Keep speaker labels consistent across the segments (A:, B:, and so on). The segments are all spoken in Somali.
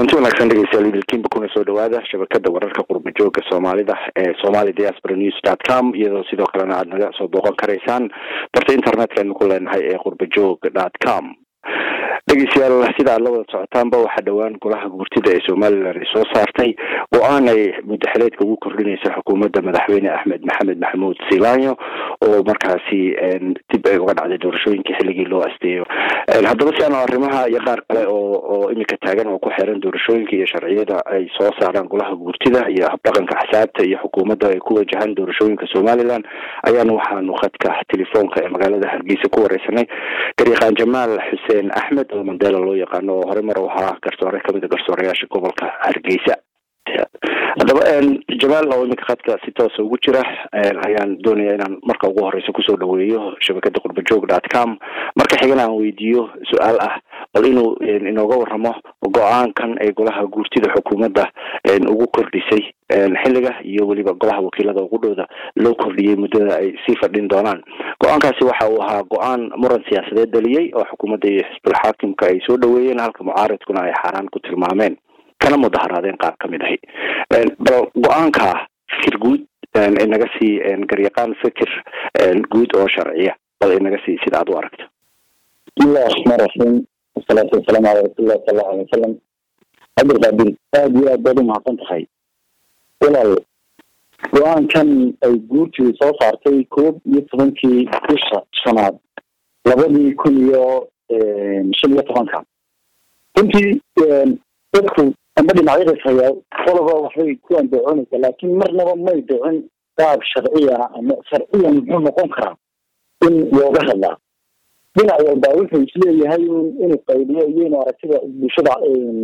A: kulanti wanaagsan dhegeystayaal idilkiinba kuna soo dhawaada shabakada wararka qurba jooga soomaalida ee somali diaspora news dot com iyadoo sidoo kalena aada naga soo booqan karaysaan barta internetkaynu ku leenahay ee qurba joog dot com dhegeystayaal sida aad la wada socotaanba waxaa dhowaan golaha guurtida ee somalilan ay soo saartay go-aan ay mudaxileedka ugu kordhinaysa xukuumadda madaxweyne axmed maxamed maxamuud silanyo oo markaasi dib ay uga dhacday doorashooyinkii xilligii loo asteeyo haddaba si aanu arrimaha iyo qaar kale oo oo imika taagan oo ku xiran doorashooyinka iyo sharciyada ay soo saaraan golaha guurtida iyo habdhaqanka axsaabta iyo xukuumadda ay ku wajahaan doorashooyinka somalilan ayaanu waxaanu khadka telefoonka ee magaalada hargeysa ku wareysanay gariiqaan jamaal xuseen axmed oo mandela loo yaqaano oo hore mar u ahaa garsoore kamid a garsooreyaasha gobolka hargeysa haddaba jamaal oo iminka khadka si toosa ugu jira ayaan doonaya inaan marka ugu horeysa kusoo dhaweeyo shabakada qurbajoog dot com marka xigana aan weydiiyo su-aal ah bal inuu inooga waramo go-aankan ay golaha guurtida xukuumadda ugu kordhisay xilliga iyo weliba golaha wakiilada ugu dhowda loo kordhiyey muddada ay sii fadhin doonaan go-aankaasi waxa uu ahaa go-aan muran siyaasadeed dhaliyey oo xukuumadda iyo xisbul xaakimka ay soo dhaweeyeen halka mucaaridkuna ay xaaraan ku tilmaameen kana mudaharaadeen qaar ka mid ahi bal go-aanka fikir guud inaga sii garyaqaan fikir guud oo sharciya bal inaga sii sida aad u aragto
B: bismillahi raxmaan raxiim wasalaatu wasalaamu calaa rasuulillahi sala allahu alay wasalam cabdilqaadir aada iyo aad baad u mahadsan tahay walaal go-aankan ay guurtii soo saartay koob iyo tobankii bisha shanaad labadii kun iyo shan iyo tobanka runtii dadku amba dhinacyada hayaa qoloba waxbay ku andacoonaysaa laakiin marnaba may dhicin qaab sharciya ama sharciyan muxuu noqon karaa in looga hadlaa dhinac walba wuxuu isleeyahay inuu qaydiyo iyo inuu aragtida bulshada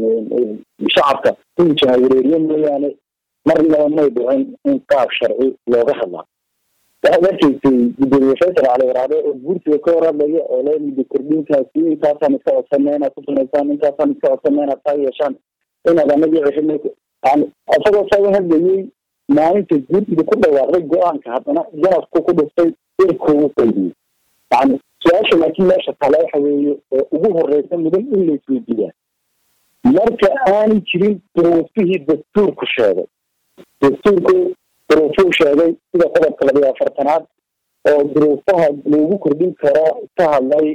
B: shacabka inuu jahawareeriyo mooyaane marnaba may dhicin in qaab sharci looga hadlaa waxaad arkaysay gudoomiye faysal cali waraade oo guurtiga ka warhadlaya oo le muddo kordhintaasi intaasaan iska codsana inaad ku samaysaan intaasaan iska codsana inaad taa yeeshaan inaad anagii ceshin yani isagoo saaga hadlayay maalinta guurtiga ku dhawaaqday go-aanka haddana janabku ku dhuftay irkuu qaydiyey yani su-aasha laakiin meesha kale waxa weeye oo ugu horeysa mudan in laisweydiiyaa marka aanay jirin duruufihii dastuurku sheegay dastuurku duruufuu sheegay sida qodobka labiyo afartanaad oo duruufaha loogu kordhin karo ka hadlay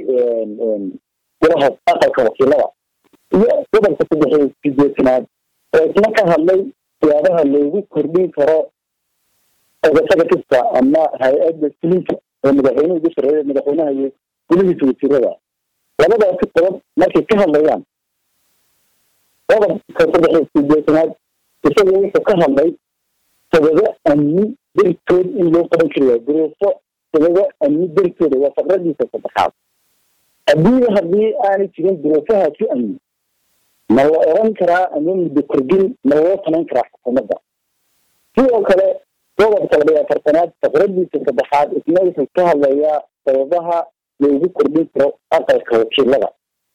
B: golaha aqalka wakiilada iyo qodobka saddex sideetanaad oo isna ka hadlay siyaabaha loogu kordhin karo ogasada kasta ama hay-adda fulinka oo madaxweynuhu ugu sareeya madaxweynaha iyo gulihiisa wasiirada labadaasi qodob markay ka hadlayaan qodobka saddex sideetanaad isaga wuxuu ka hadlay sababo amni dartood in loo qaban karayaa duruufo sababo amni dartooda waa faqradiisa saddexaad haddii haddii aanay jirin duruufahaasi amni ma la oran karaa ama muddo kordhin ma loo samayn karaa xukuumadda sidoo kale qodobka labiyo afartanaad faqradiisa saddexaad isna wuxuu ka hadlayaa sababaha loogu kordhin karo aqalka wakiilada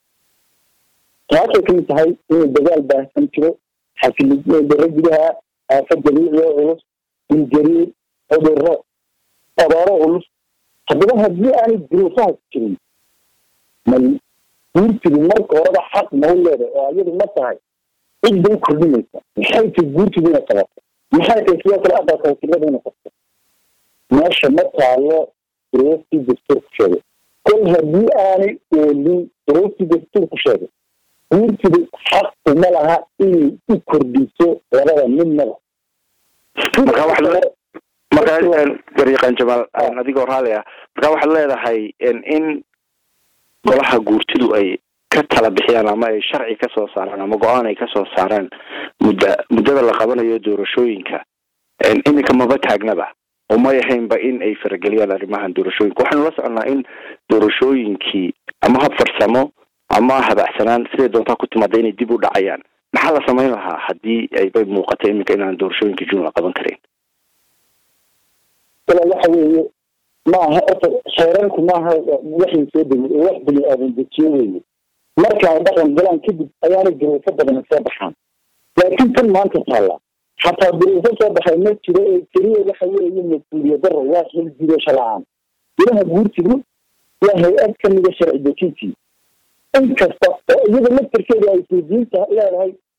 B: taasay kamid tahay inuu dagaal baahsan jiro xasilidaro gudaha aafad dabiici oo culus ingariir cuduro abaaro culus haddaba haddii aanay duruufahaas jirin ma guurtidu marka horeba xaq mau leedahay oo ayadu ma tahay cid bay kordhinaysa maxay tay guurtidu inay qabato maxay tay sidoo kale aqalka wakiilada inay qabto meesha ma taalo duruuftii dastuurku sheegay kol haddii aanay oolin duruuftii dastuurku sheegay guurtidu xaq uma laha inay u kordhiso labada midnaba
A: marka gariiqaan jamaal adigoo raali ah marka waxaad leedahay in golaha guurtidu ay ka tala bixiyaan ama ay sharci ka soo saaraan ama go-aan ay kasoo saaraan mudda muddada la qabanayo doorashooyinka iminka maba taagnaba oo may ahaynba in ay farageliyaan arrimahan doorashooyinka waxaanu la soconnaa in doorashooyinkii ama hab farsamo ama habacsanaan siday doontaa ku timaada inay dib u dhacayaan maxaa la samayn lahaa haddii aybay muuqata iminka inaan doorashooyinka june la qaban karin
B: wala waxa weeye maaha orta xeerarku maaha waxay soo degay oo wax bini aadan dejiyo weeye marka ay dhaqan galaan kadib ayaanay duruufo badan soo baxaan laakiin tan maanta taalla xataa duruufo soo baxay ma jiro ee keliya waxa weeye mas-uuliyad daro waa xilgudasho la-aan ilaha guurtigu waa hay-ad kamida sharci dejintii in kasta oo iyada laftarkeeda ay isweydiinta leedahay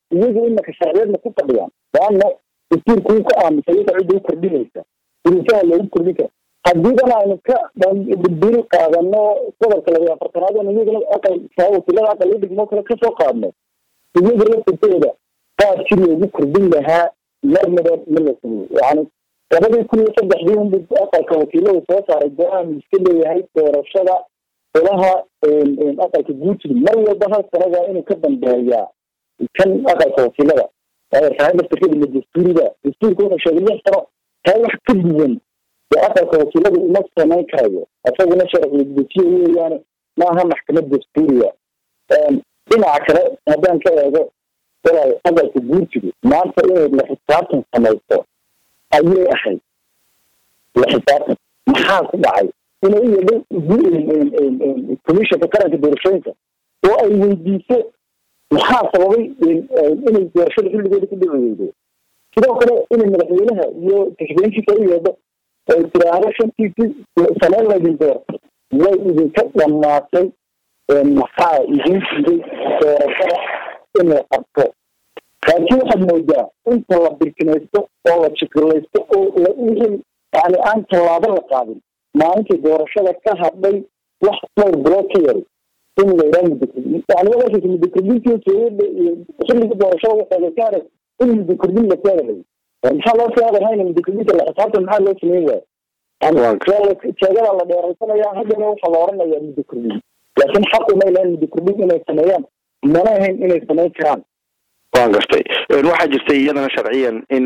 B: iyagu imaka sharciyeedna ku fadhiyaan waana dastuurka uu ka aamusay iyada cidda u kordhinaysa duruufaha loogu kordhin kara haddiidan aynu ka bil qaadano gobolka labiyo afartanaad oon iyagana aqal wakiilada aqal udhigmo kale kasoo qaadno iyaga laftirkooda qaabkii loogu kordhin lahaa marnaba ma la sameyo yani labadii kun iyo saddexdii unbu aqalka wakiilada soo saaray go-aan iska leeyahay doorashada olaha aqalka guurtida mar walba hal sanada inuu ka dambeeyaa kan aqalka wakiilada waayo tahay laftirkeeda ma dastuuriga dastuurka wuxuu sheegay lix sano taa wax ka duwan dee aqalka wakiilada uma samayn karayo isaguna sharciga dejiye weeyaane maaha maxkamad dastuuriga dhinaca kale haddaan ka eego walaal aqalka guurtidu maanta inay la xisaabtan samaysto ayay ahayd la xisaabtan maxaa ku dhacay inay u yeedho commissionka qaranka doorashooyinka oo ay weydiiso maxaa sababay inay doorashada xilligooda ku dhici weydo sidoo kale inay madaxweynaha iyo taxbeenkiisa u yeedho oo tiraahdo shantiisii saneen laydin doortay way idinka dhamaatay maxaa idin jiray doorashada in la qabto laakiin waxaad moodaa inta la birkinaysto oo la jikilaysto oo wixii yani aan tallaabo la qaadin maalintii doorashada ka hadhay wax dhowr bilood ka yari in la yidhaha muddo yani wadarkiisa muddo kordhintii xilliga doorashada waxeeda ka haray in muddo kordhin la keedahay maxaa loo soo hadalhayna muddo kordhinta la xisaabtan maxaa loo sameyn waaya jeegada la dheeraysanaya haddana waxaa la oranayaa muddo kordhin laakiin xaqu may lahayn muddo kordhin inay sameeyaan mana ahayn inay samayn karaan
A: waan gartay waxaa jirtay iyadana sharciyan in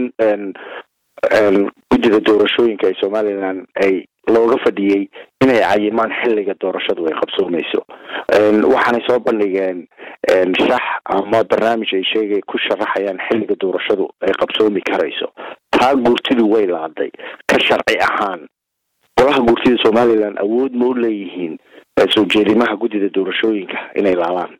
A: guddida doorashooyinka ee somalilan ay looga fadhiyey inay cayimaan xilliga doorashadu ay qabsoomayso waxaanay soo bandhigeen shax ama barnaamij ay sheegay ku sharaxayaan xilliga doorashadu ay qabsoomi karayso taa guurtidu way laaday ka sharci ahaan golaha guurtida somalilan awood ma u leeyihiin soo jeedimaha guddida doorashooyinka inay laabaan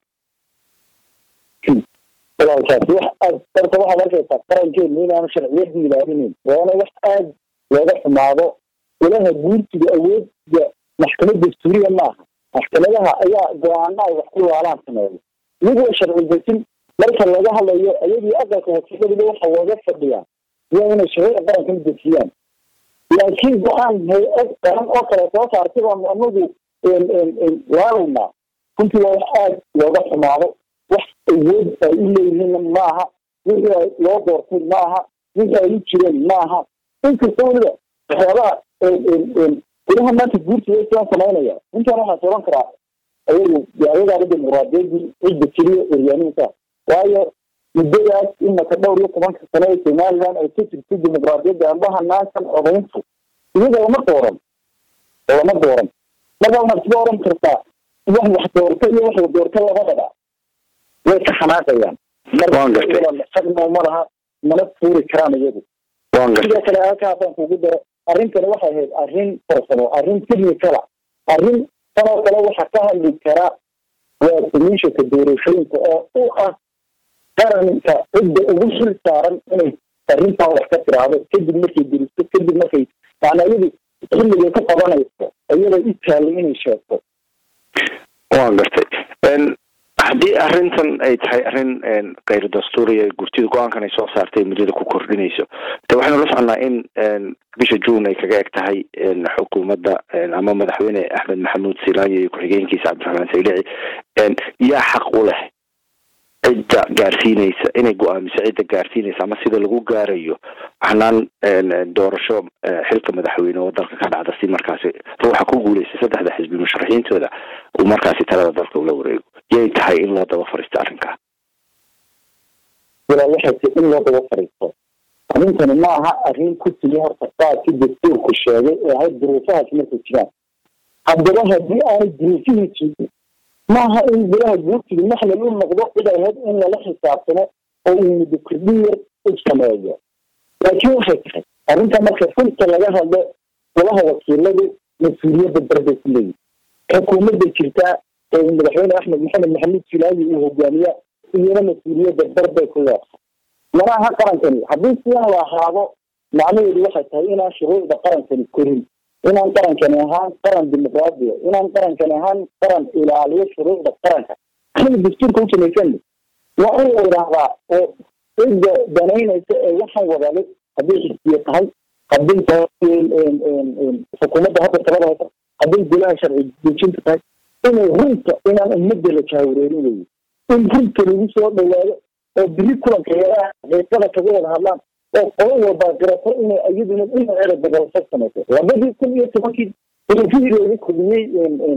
B: walaalkaasi wax aad horta waxaad arkaysaa qarankeenu inaanu sharciyadu ilaalinin waana wax aad looga xumaado ilaha guurtiga awoodda maxkamad dastuuriya maaha maxkamadaha ayaa go-aana ay wax ku laalaan sameeyo iyagoo sharci dejin marka laga hadlayo ayagii aqalka wakiiladiba waxa looga fadhiyaa waa inay shuruucda qaranka dejiyaan laakiin go-aan hay-ad qaran oo kale soo saartay baanu anagu laalaynaa runtii waa wax aad looga xumaado wax awood ay u leeyihiinna maaha wixii ay loo doortay maaha wixii ay u jireen maaha inkasta weliba waxyaabaha ilaha maanta guurtiga isaan samaynaya intaan waxaan oran karaa ayagu ayagaaba dimuqraadiyadii cidda keliya eryaaniinka waayo muddadaas imaka dhowr iyo tobanka sano ee somalilan ay ka jirtay dimuqraadiyadda ambaha naankan odayntu iyaga lama dooran lama dooran marka waxaad sida oran kartaa wax wax doorta iyo wax la doorta labadaba way ka xanaaqayaan marma malaha mana fuuri karaan iyagu sidoo kale halkaasaan kugu daro arrintani waxay ahayd arrin farsamo arrin technicala arrin tanoo kale waxa ka hadli kara waa komishanka doorashooyinka oo u ah qaranka cidda ugu xil saaran inay arrintan wax ka tiraahdo kadib markay diristo kadib markay yani iyadu xilligay ka qabanayso iyada u taallay inay sheegto
A: waan gartay haddii arrintan ay tahay arrin kayr dastuuriya gurtida go-aankan ay soo saartay muddada ku kordhinayso de waxaynu la soconnaa in bisha june ay kaga eg tahay xukuumadda ama madaxweyne axmed maxamuud silaayo iyo ku-xigeenkiisa cabdiraxmaan saylici yaa xaq u leh cidda gaarsiinaysa inay go-aamiso cidda gaarsiinaysa ama sida lagu gaarayo hanaan doorasho xilka madaxweyne oo dalka ka dhacda si markaasi ruuxa ku guuleysta saddexda xisbi musharaxiintooda uu markaasi talada dalka ula wareego yay tahay in loo daba fariisto arrinkaa
B: walaa waxay ti in loo daba fariisto arrintani ma aha arrin ku timi horta qaadkii dastuurku sheegay ee ahayd duruufahaas markay jiraan haddaba haddii aanay duruufihii jirin maaha in golaha guurtiga maxlal u noqdo cid ahayd in lala xisaabtamo oo uu muddo kordhin yar u sameeyo laakiin waxay tahay arrinta marka fulka laga hadlo golaha wakiiladu mas-uuliyadda darbay ku leeyihin xukuumadda jirtaa ee madaxweyne axmed maxamed maxamuud silaayi uu hogaamiya iyana mas-uuliyadda darbay ku leedahay mana aha qarankani haddii sidan la ahaado macnaheedu waxay tahay inaan shuruucda qarankani korin inaan qarankani ahaan qaran dimuqraadiya inaan qarankani ahaan qaran ilaaliyo shuruucda qaranka anaga dastuurka u samaysan waa in la yidhaahdaa oo cidda danaynaysa ee waxaan wadale hadday xisbiye tahay hadday tahay xukuumadda hadda talada haysa hadday golaha sharci dejinta tahay inay runta inaan ummadda la jahwareerin weeye in runta lagu soo dhawaado oo biri kulanka yaraha xiisada kaga wada hadlaan oo qolo walbaa garato inay iyaduna dhinaceeda dabalsa samayso labadii kun iyo tobankii rafihii loogu kordhiyey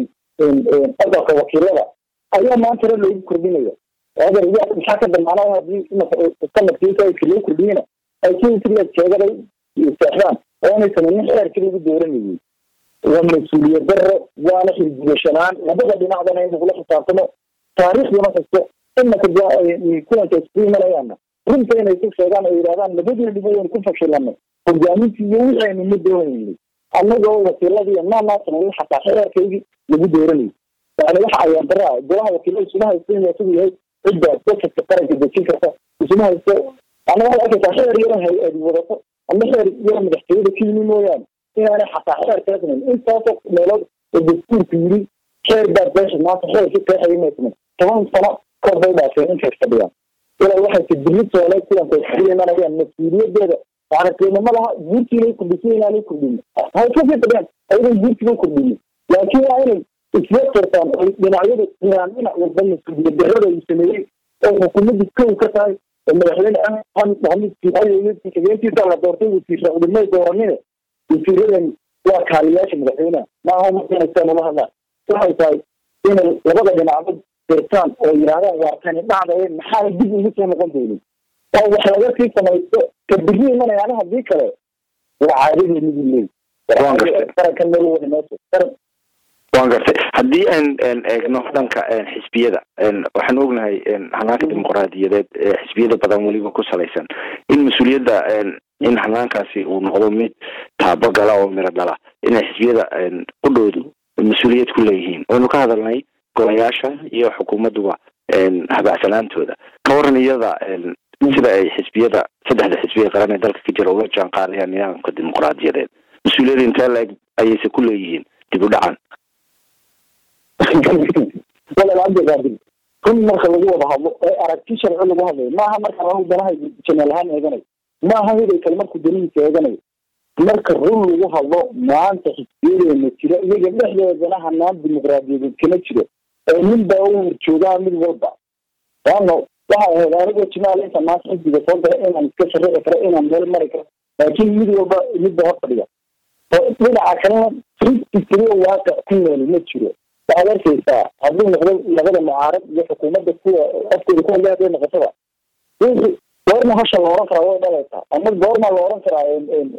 B: aqalka wakiilada ayaa maantana loogu kordhinaya adeer yaa maxaa ka damaanaya haddii sanadkii sayidka loo kordhiyena ay sidii jeegaday seexdaan oo inay samaynin xeerkii lagu dooranayay waa mas-uuliyad daro waana xilgudashanaan labada dhinacdana in lagula xisaabtamo taariikhduna kasto imaka kulanka isku imanayaana runta inay ku sheegaan oo yidhahdaan labadeediba waynu ku fashilanay hogaamintii iyo wixii aynu ma doonaynay annagoo wakiiladii maanaa sameeyey xataa xeerkaygii lagu dooranayay yani waxa ayaan daraa golaha wakiilada isuma haystan yaa siduu yahay cidda dadka qaranka dejin karta isuma haysto anaga waxay arkaysaa xeer yaro hay-adi wadato ama xeer yaro madaxtooyada ka yimi mooyaane inaanay xataa xeer kala samayn intaasoo meelood oo dastuurku yiri xeer baa beesha maanta xeerkii qeexaya may samayn toban sano kor bay dhaafeen intay fadhiyaan ilaa waxay tadbiri soole kulanka isku imanayaan mas-uuliyadeeda yani qiimo laha guurtiinay kordhisay inaanay kordhin hay kasii fadhiyaan ayadan guurtiga kordhinin laakiin waa inay isla tirtaan oo dhinacyada inaan dhinac walba mas-uuliyad darrada uu sameeyey oo xukuumadii kow ka tahay oo madaxweyne maxamed siixayeentiisa la doortay wasiir cudumay dooranine wasiiradan waa kaaliyaasha madaxweyneha maaha markanasaan ula hadlaan waxay tahay inay labada dhinacba dirtaan oo yidhahdaan waa tani dhacdaye maxaa dib ugu soo noqon doonin oo wax laga sii samaysto ka biri imanayaan haddii kale waa caadadeeni buu leey qarankan meel wada meesha qaran
A: waan gartay haddii aan eegno dhanka xisbiyada waxaan ognahay hanaanka dimuqraadiyadeed ee xisbiyada badan weliba ku salaysan in mas-uuliyadda in hanaankaasi uu noqdo mid taabagala oo miro dhala inay xisbiyada qudhoodu mas-uuliyad ku leeyihiin waynu ka hadalnay golayaasha iyo xukuumadduba habaacsanaantooda ka waran iyada sida ay xisbiyada saddexda xisbiya qaran ee dalka ka jira ula jaan qaadayaan nidaamka dimuqraadiyadeed mas-uuliyada intee la-eg ayayse ku leeyihiin dib u dhacan
B: walaal cabdiqaadir run marka lagu wada hadlo ee aragti sharci lagu hadlayo maaha marka anu danaha janeel ahaan eeganayo maaha hiday kale markuu danihiisa eeganayo marka run lagu hadlo maanta xisbiyadeena jira iyaga dhexdeedana hanaan dimuqraadiyadeed kama jiro oo nin baa u horjoogaa mid walba waano waxay ahayd anigoo jimaal inta maanta xisbiga soo gala inaan iska sharici karo inaan meel mari karo laakiin mid walba midba hor fadhiya dhinaca kalena fifty three waaqic ku nool ma jiro waxaad arkaysaa hadduu noqdo labada mucaarad iyo xukuumadda kuwa afkooda ku hadlay hadday noqotoba goorma hasha la oran karaa way dhalaysaa ama goorma la oran karaa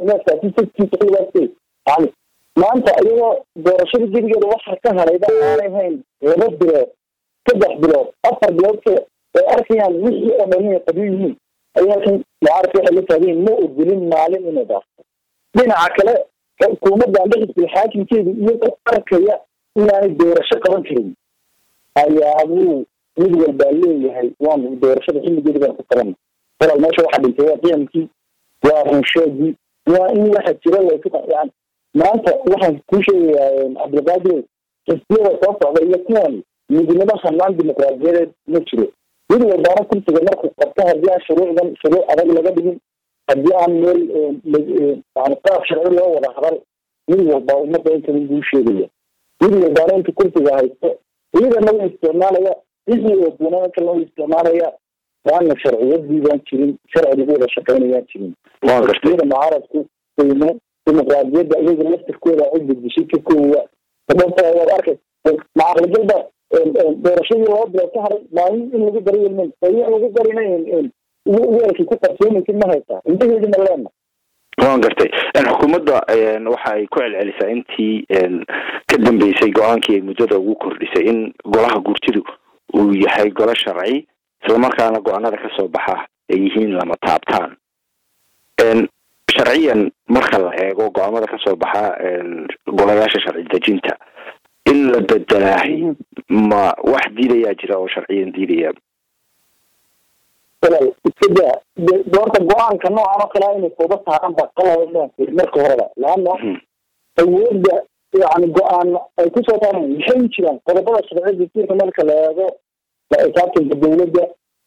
B: yani maanta iyagoo doorashada gedigeeda waxa ka halayba aanay hayn laba bilood saddex bilood afar bilood ka ay arkayaan wixii oo dhan inay qabiil yihiin ayaa kan mucaaradka waxay la taagayin ma ogolin maalin inay dhaafto dhinaca kale xukuumadda amba xisbil xaakimkeedu iyagoo arkaya inaanay doorasho qaban karin ayaa buu mid walbaa leeyahay waanu doorashada xilligeeda baan ku qabana walaal meesha waxaa dhintay waa qiyamkii waa runsheegii waa in waxa jira laysu yani maanta waxaan kuu sheegayaa cabdilqaadir xisbiyada soo socda iyo kuwan midnimo hanaan dimuqraadiyadeed ma jiro mid walbaana kursiga markuu qabto haddii aan shuruucdan shuruuc adag laga dhigin haddii aan meel yani qaab sharci loo wada hadal mid walba ummadda intan buu sheegaya mid walbaana inta kursiga haysto iyadana way isticmaalaya wixii oo duunaan kale way isticmaalaya waana sharciyadii baan jirin sharci lagu wada shaqaynayaan jirin xisbiyada mucaaradku qiimo dimuqraadiyadda iyaga laftirkooda cidda dishay ka koowa sababta waad arkay macaqligalba doorashadii laba bilood ka haray maalin in lagu daro yelmen in lagu darina weelkii ku qarsoomaysid ma haysaa intaheedi ma leena
A: waan gartay xukuumadda waxa ay ku celcelisaa intii ka dambeysay go-aankii ay muddada ugu kordhisay in golaha gurtidu uu yahay golo sharci islamarkaana go-aanada kasoo baxa ay yihiin lama taabtaan sharciyan marka la eego go-aamada kasoo baxa golayaasha sharci dejinta in la bedelaahay ma wax diidayaa jira oo sharciyan diidaya
B: walaal iskadaa doorta go-aanka noocan oo kalea inay sooba saaran ba qalaba marka horeba laano awoodda yani go-aan ay kusoo taaran maxay jiraan qodobada sharciya dasiirka marka la eego xisaabtanka dawladda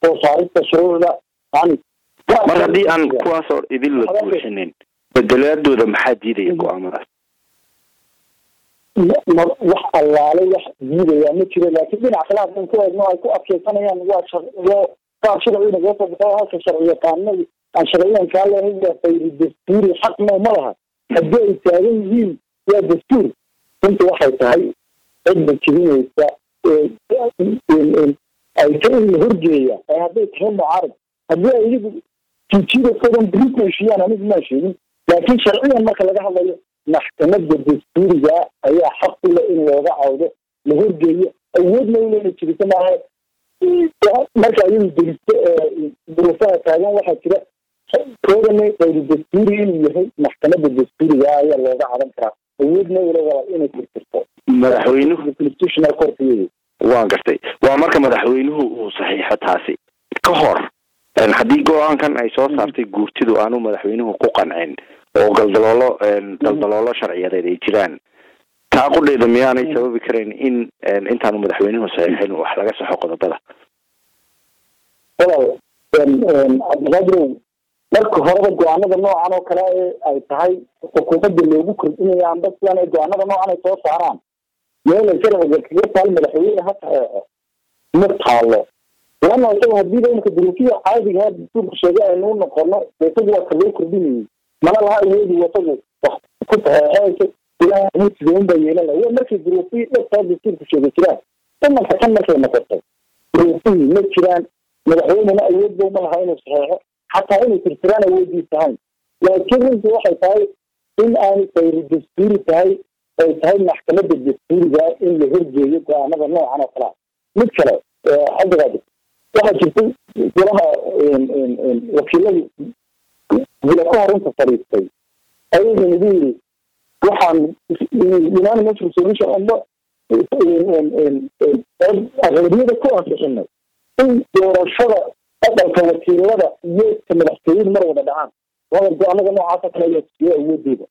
B: soo saarista shuruucda yani
A: mar haddii aan kuwaasoo idin la buuxinin bedelaadooda maxaa diidaya go-aamadaas
B: wax allaale wax diidaya ma jiro laakiin dhinac kale hadan ku eegno ay ku adkeysanayaan waa sharciyo qaar sharciga naga soo baxo halka sharci yaqaanadi aan sharciyankaa lehay waa fayri dastuuri xaqna ma laha haddii ay taagan yihiin waa dastuur runta waxay tahay cidda jibinaysa ay ta in la horgeeya ay hadday tahay mucaarad haddii ay iyagu tijidakodan beri ku heshiiyaan anigu maa sheegin laakiin sharciyan marka laga hadlayo maxkamadda dastuuriga ayaa xaq u leh in looga cawdo la horgeeyo awoodna ulena jirito maaha marka iyadu delisto duruufaha taagan waxaa jira koodana ayru dastuuri inuu yahay maxkamadda dastuuriga ayaa looga cadan karaa awoodna ula wala inay tirtirto
A: madaxweynuhu
B: constitutional courtiyadu
A: waan gartay waa marka madaxweynuhu uu saxiixo taasi ka hor haddii go-aankan ay soo saartay guurtidu aanu madaxweynuhu ku qancin oo galdaloolo galdaloolo sharciyadeed ay jiraan taa qudheeda miyaanay sababi karayn in intaanu madaxweynuhu saxiixin wax laga saxo qodobada
B: walaal cabdiqaadirow marka horeba go-aanada noocan oo kale ee ay tahay xukuumadda loogu kordhinaya amba sidan ay go-aanada noocan ay soo saaraan meela sharciga kaga taal madaxweyne ha saxeexo ma taalo lana isaga hadiiba imika duruufiya caadiga dastuurka sheegay aynuu noqono isagu waa ka loo kordhinayay mana laha awoodi wasagu wax ku saxeexeysa ilaah mutidoon baa yeelan laha waa markay duruufiyi dhabtaa dastuurka sheegay jiraan imanka tan markay noqotay duruufihii ma jiraan madaxweynena awood ba uma laha inuu saxeexo xataa inay tirtiraan awoodiis tahayn laakiin runtii waxay tahay in aanay fayri dastuuri tahay ay tahay maxkamadda dastuuriga in la horgeeyo go-aanada noocan oo kalea mid kale cabdiqaadir waxaa jirtay golaha wakiiladu gula ka hor inta fadhiistay ayaga nagu yiri waxaan unanimous resolution amba aqlabiyada ku ansixinay in doorashada aqalka wakiilada iyo ka madaxtooyadu mar wada dhacaan wada go-aanada noocaasa kale ayaa tusiya awoodeeda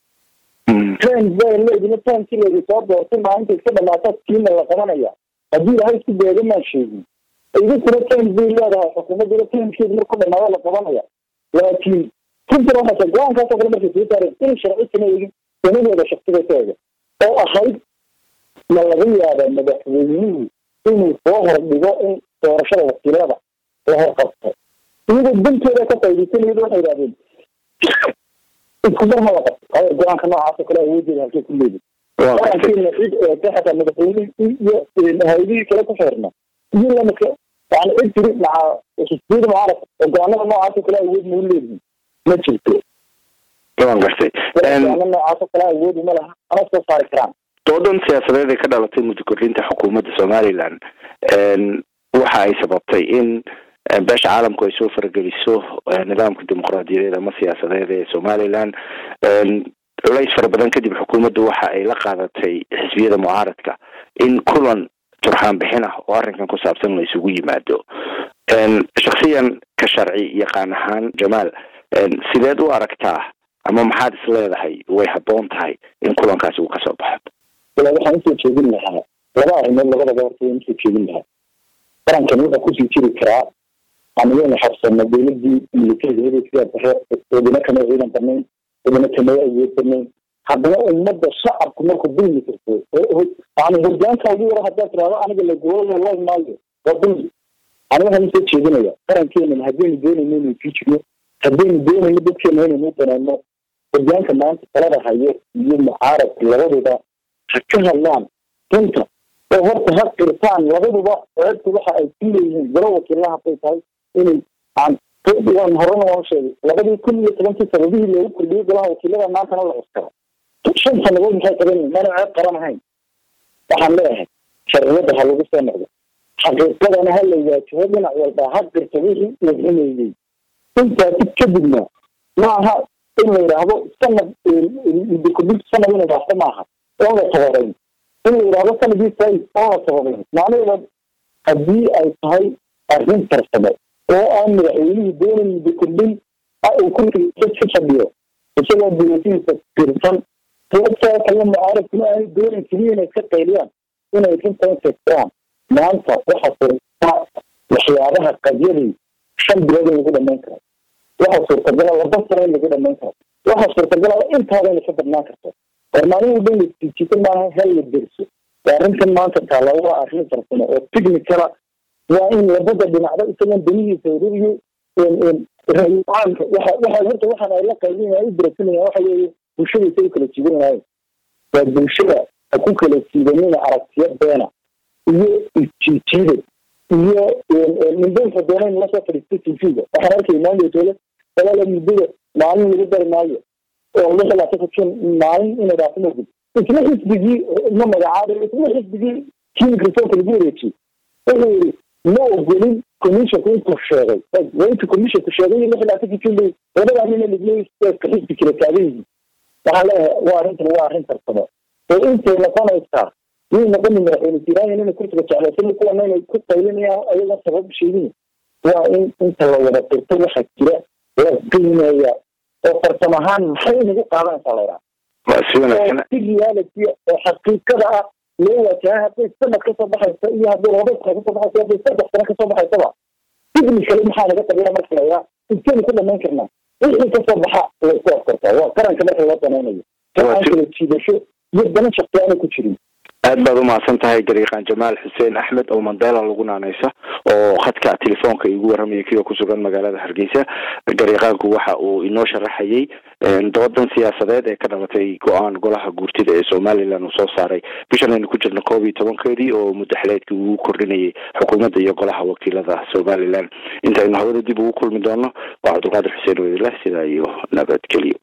B: trend bay leedina tankii leedi soo doortay maalinta iska dhamaata kiina la qabanaya haddii ilahay isku beega maa sheegin idinkuna trend bay leedahay xukuumadduna tankkeedu marku dhamaado la qabanaya laakiin runtina waxaa go-aankaasoo kale markay soo saareen in sharci kama eegin sanadeeda shaksiga ka ega oo ahayd ma laga yaaba madaxweynuhu inuu soo hordhigo in doorashada wakiilada la horqabto iyagoo dantooda ka faaidaysanayad waxay idhahdeen iskumar ma la qabto go-aanka noocaas oo kale awoodeeda halkay ku leedin qarankiina cid eegta xataa madaxweynihii iyo hay-adihii kale ku xeerna iyo lamidka yani cid tiri maca xisbiyada mucaarabka oo go-aanada noocaas oo kale awood ma u leedihin ma jirto
A: waan gartay
B: go-aano noocaas oo kale awood uma laha ana soo saari karaan
A: doodan siyaasadeed ee ka dhalatay muddo kordhinta xukuumadda somaliland waxa ay sababtay in beesha caalamku ay soo farageliso nidaamka dimuqraadiyadeed ama siyaasadeed ee somaliland culays fara badan kadib xukuumaddu waxa ay la qaadatay xisbiyada mucaaradka in kulan turxaan bixin ah oo arrinkan ku saabsan la isugu yimaado shaksiyan ka sharci yaqaan ahaan jamaal sideed u aragtaa ama maxaad is leedahay way habboon tahay in kulankaasi uu kasoo baxo
B: wala waxaan usoo jeedin lahaa laba arrimood labadaba horta waan usoo jeedin lahaa qarankan wuxuu kusii jiri karaa anigaynu xabsano dowladii militarigeeda sidaa dare wadana kama ciidan barnayn wadana kama awood barnayn haddana ummadda shacabku markuu dulmi karto yani hogaanka ugu yaro haddaad tirahdo aniga lagoola lay maayo waa dulmi aniga waxaan usoo jeedinaya qarankeena haddaynu doonayno inuu sii jiro haddaynu doonayno dadkeena inaynu danayno hogaanka maanta talada hayo iyo mucaaradka labaduba ha ka hadlaan runta oo horta ha qirtaan labaduba ceebtu waxa ay ku leeyihiin galo wakiilaha hadday tahay inay waan horena waan sheegay labadii kun iyo tobankii sanadihii loogu kordhiyey golaha wakiilada maantana la cuskaro shan sanadood maxay qaban mana ceeb qaran ahayn waxaan leeyahay sharciyadda ha lagu soo noqdo xaqiiqadana ha la waajaho dhinac walba ha qirto wixii uu xumeeyey intaasi kadibna ma aha in la yidhaahdo sanad kordhinta sanad inay dhaafto maaha oon la tababayn in la yidhaahdo sanadii fais oon la tababayn macnaheeda haddii ay tahay arrin farsamo oo aan madaxweynihii doonayn muddo kordhin uu kursiga ka fadhiyo isagoo duruufihiisa tirsan sababtaa kale mucaaradkuna aanay doonayn keliya inay ka qayliyaan inay runtan sheegtaan maanta waxa furta waxyaabaha qadyadii shan bilood in lagu dhamayn karo waxaa suurtagala laba sano in lagu dhamayn karo waxaa suurtagala intaada inay ka badnaan karto war maalin walba in lajiijito maaha hel la derso waa arrintan maanta taala waa arrin farsamo oo technicala waa in labada dhinacba isagoon danihiisa ururiyo rayicaanka waxa waxa horta waxaan ay la qaybinaya u dirasanaya waxa weeye bulshada isa u kala jiidanaayo waa bulshada ha ku kala siidanina aragtiyo beena iyo isjiijiida iyo mindooyinka doona in lasoo fadhiisto tv-ga waxaan arkay maandootooda dagaala muddada maalin lagu dari maayo oo lix ilaa sakakin maalin inay dhaafo mogud isla xisbigii ma magacaabay isla xisbigii kii microfonka lagu wareejiyey wuxuu yidhi ma ogolin commissionku intuu sheegay waa intuu commissionku sheegay lix ilaa sakakin bay labadaa nina ligleska xisbi kala taagan yihiin waxaan leeyahay waa arrintan waa arrin farsamo oo intay noqonaysaa yay noqoni madaxweyne jiraayan inay kursiga jeclaysan kuwana inay ku qaylinayaan ayaga sabab sheegin waa in inta la wada dirto waxa jira la qiimeeya oo farsamo ahaan maxay inagu qaadanaysaa laydhaha
A: si wanaagsan
B: si reality oo xaqiiqada ah loo wajaha hadday sanad kasoo baxaysa iyo hadday laba sano kasoo baxaysa hadday saddex sano kasoo baxaysaba technically maxaa naga tabiya marka laydhaha intaynu ku dhamayn karnaa wixii kasoo baxa laysku afkartaa waa qaranka marka loo danaynayo aan kala jiidasho iyo dana shaqsi aanay ku jirin
A: aad baad umahadsan tahay gariiqaan jamaal xuseen axmed oo mandela lagu naaneysa oo khadka telefoonka igu warramaya kioo kusugan magaalada hargeysa gariiqaanku waxa uu inoo sharaxayay doodan siyaasadeed ee ka dhalatay go-aan golaha guurtida ee somalilan uu soo saaray bishan aynu ku jirno koob iyo tobankeedii oo mudaxleedkii ugu kordhinayay xukuumadda iyo golaha wakiilada somalilan intaynu hawada dib ugu kulmi doono waa cabdulqaadir xuseen wedileh sidaa iyo nabadgelyo